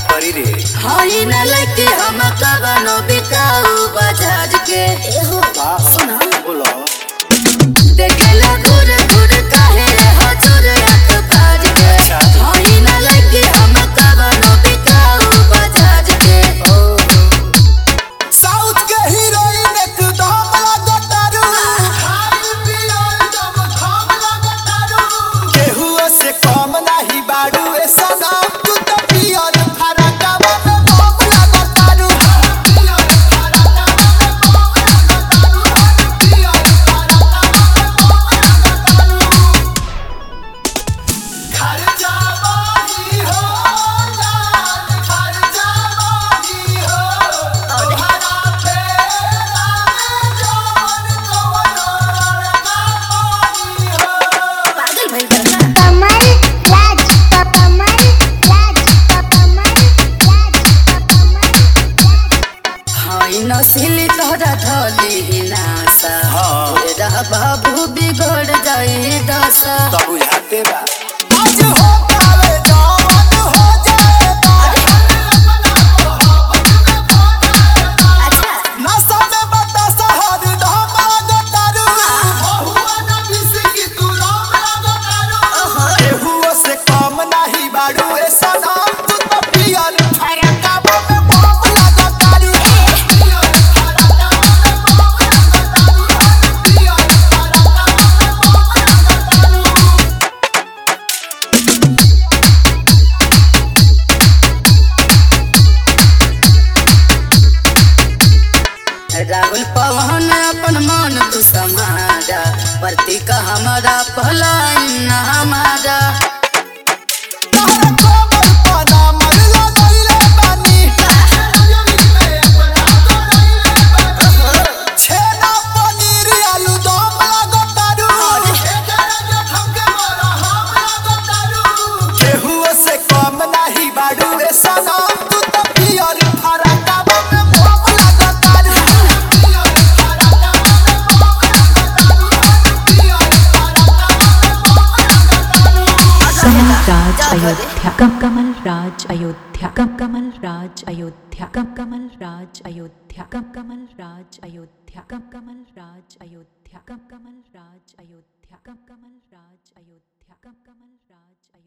करी रे हई न लगे हम कवनो बिकाऊ बाजार के एहो सुना बोलो देखेला घूर घूर काहे हजूर अत बाज के हई न लगे हम कवनो बिकाऊ बाजार के साउथ के हीरोइन एकदम लगतारू केहुओ से कम नाही बाड़ू ए सनम तू तो पियर फरकवा में बम लगतारू घर जावाही हो जान घर जावाही हो तोहरा फेरा में जान कवनो लड़का पानी हो पागल भइल बा का? कमल राज कमल राज कमल राज कमल हई नसीली तोहरा धली नासा हाँ। तेरा बाबू बिगड़ जाई दशा तो बुझाते बा आज हो पावे जवान हो जाए अच्छा नशा में बतासा हर धाम लगतारू बहुआ ना बिस्की तू राम लगतारू केहुओ से कम नाही बाड़ू ए सनम तू तो पियर फरकवा में बम लगतारू राहुल पवन अपन मन तू समारा प्रतीक हमारा पहला हमारा तोहरा कोमल पना मन लगइले बानी छेना पनीर आलू दम लगतारू केहुओ से कम नाही बाड़ू ए सनम तू तो पियर फरकवा में बम लगतारू कमल राज अयोध्या कम कमल राज अयोध्या कम कमल राज अयोध्या कम कमल राज अयोध्या कम कमल राज अयोध्या कम कमल राज अयोध्या कम कमल राज अयोध्या कम कमल राज अयोध्या कम कमल राज अयोध्या